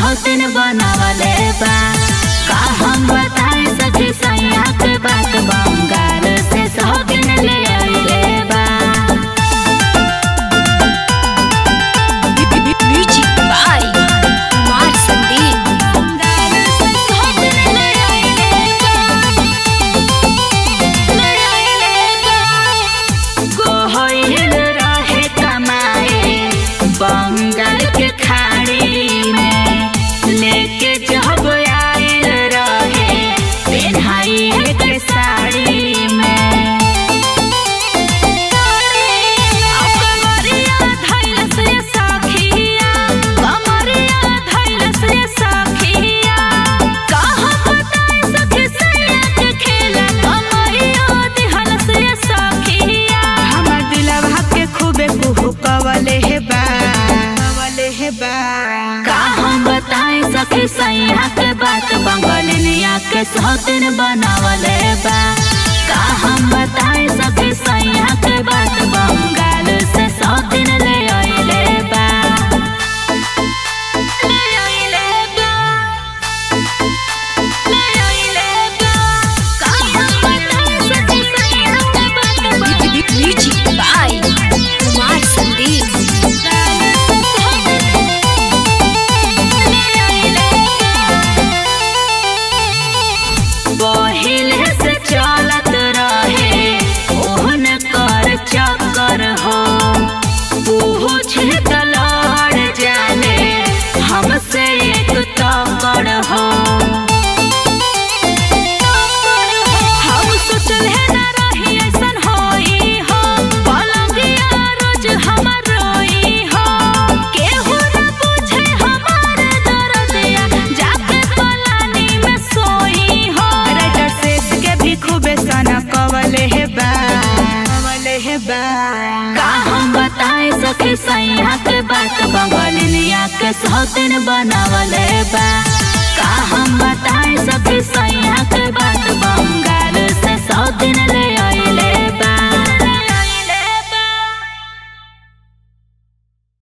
सौतिन बनावले बा का हम बताए सखी सैया के बात बंगाल से सौतिन ले आइले बा Music by Kumar Sandeep. Bengal से सौतिन ले आइले बा ले आइले बा गोहिल रहे कमाए बंगाल के खाड़ी में लेके जब आयल रहे पेन्हाई के साड़ी में कमरिया धैल से सखिया कमरिया धैल से सखिया कहाँ बताए सखी सैया के खेला कमरिया दिहल से सखिया हमर दिलवा के खूबे कुहू कवले हे बा कवले हे बा का हम बताए सखी सैया के बात बंगलिनिया के सौतिन बनावले बा का हम बताए सखी सैया के बात बंगाल से सौतिन ले आइले बा ले आइले बा ले आइले बा का हम बताए सखी सैया के बात Bengal Music by Kumar Sandeep. पहिले से चलत रहे ओहन कर चक्कर हो पूछ तलड़ जाने हमसे एक तकड़ हो हम सोचल है ना रही ऐसन होई हो पलंगिया रोज हमर रोई हो केहू ना पूछे हमार दर्दिया जाके पलानी में सोई हो राइटर शेष के भी खूबे सना कवले हे बा कवले हे बा का हम बताए सखी सैया के बात बंगलिनिया के सौतिन बनावले बा